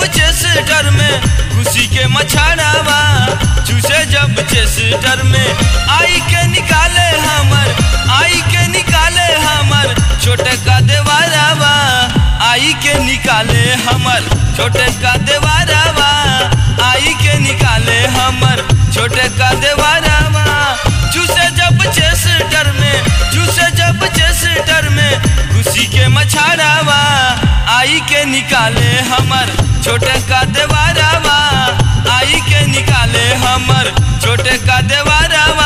जब चेस्टर में खुशी के मछाड़ावा चूसे जब चेस्टर में आई के निकाले हमर आई के निकाले हमर छोटे का देवारावा आई के निकाले हमर छोटे का देवारावा आई के निकाले हमर छोटे का देवारावा चूसे जब चेस्टर में चूसे जब चेस्टर में खुशी के मछाड़ावा आई के निकाले हमर छोटे का देवारावा आई के निकाले हमर छोटे का देवारावा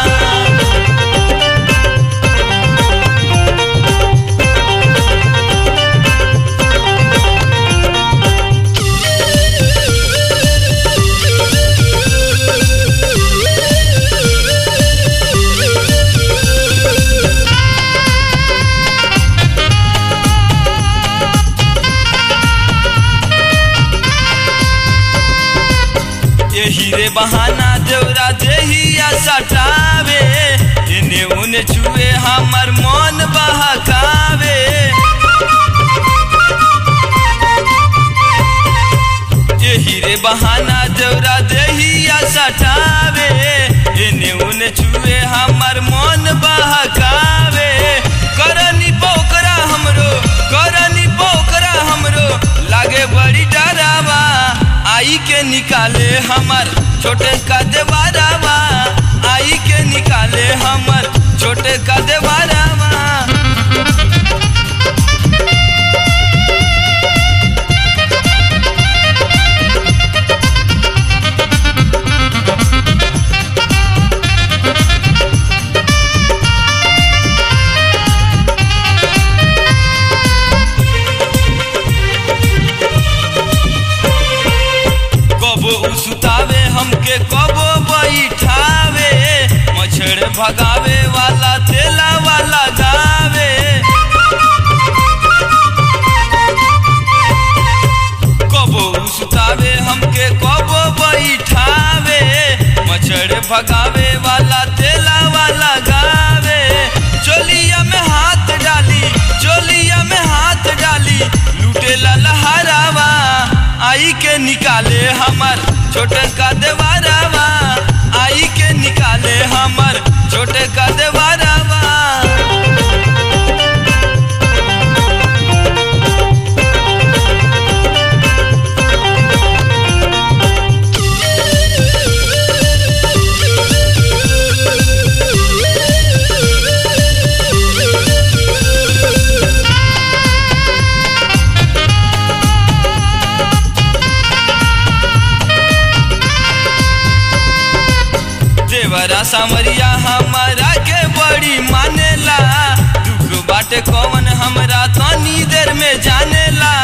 यही रे बहाना देवरा देहिया सटावे इने उने छुए हमर मन बहकावे यही रे बहाना देवरा देहिया सटावे इने उने छुए हमर मन बहकावे करनी पोकरा हमरो करनी पोकरा हमरो लागे बड़ी डरावा आई के निकाले हमर छोटे का देवारावा आई के निकाले हमर छोटे का देवारावा कबो उसुतावे हमके कबो बैठावे मछड़ भगावे वाला तेला वाला गावे कबो उसुतावे हमके कबो बैठावे मछड़ भगावे वाला तेला वाला गावे चोलिया में हाथ डाली चोलिया में हाथ डाली लूटे लहरावा आई के निकाले हमर छोटे का देवारावा आई के निकाले हमर छोटे का देवारावा देवरा सामरिया हमारा के बड़ी मानेला दुख बाटे कौन हमरा तनी देर में जानेला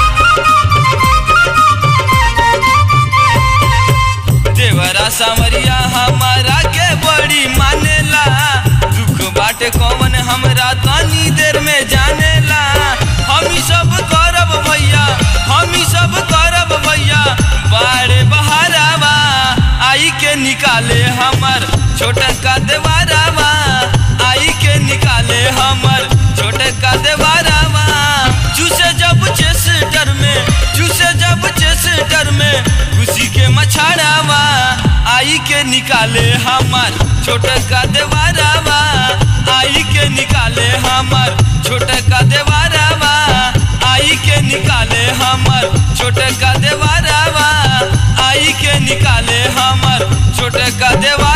देवरा सामरिया हमारा के बड़ी मानेला दुख बाटे कौन हमरा तनी देर में जानेला हम ही सब करब भैया हम ही सब करब भैया बारे बहारावा आई के निकाले हमर छोटे का देवारावा आई के निकाले हमर छोटे का देवारावा चूसे जब चेस्टर में चूसे जब चेस्टर में खुशी के मछाड़ावा आई के निकाले हमर छोटे का देवारावा आई के निकाले हमर छोटे का देवारावा आई के निकाले हमर छोटे का देवारावा आई के निकाले हमर छोटे का देवा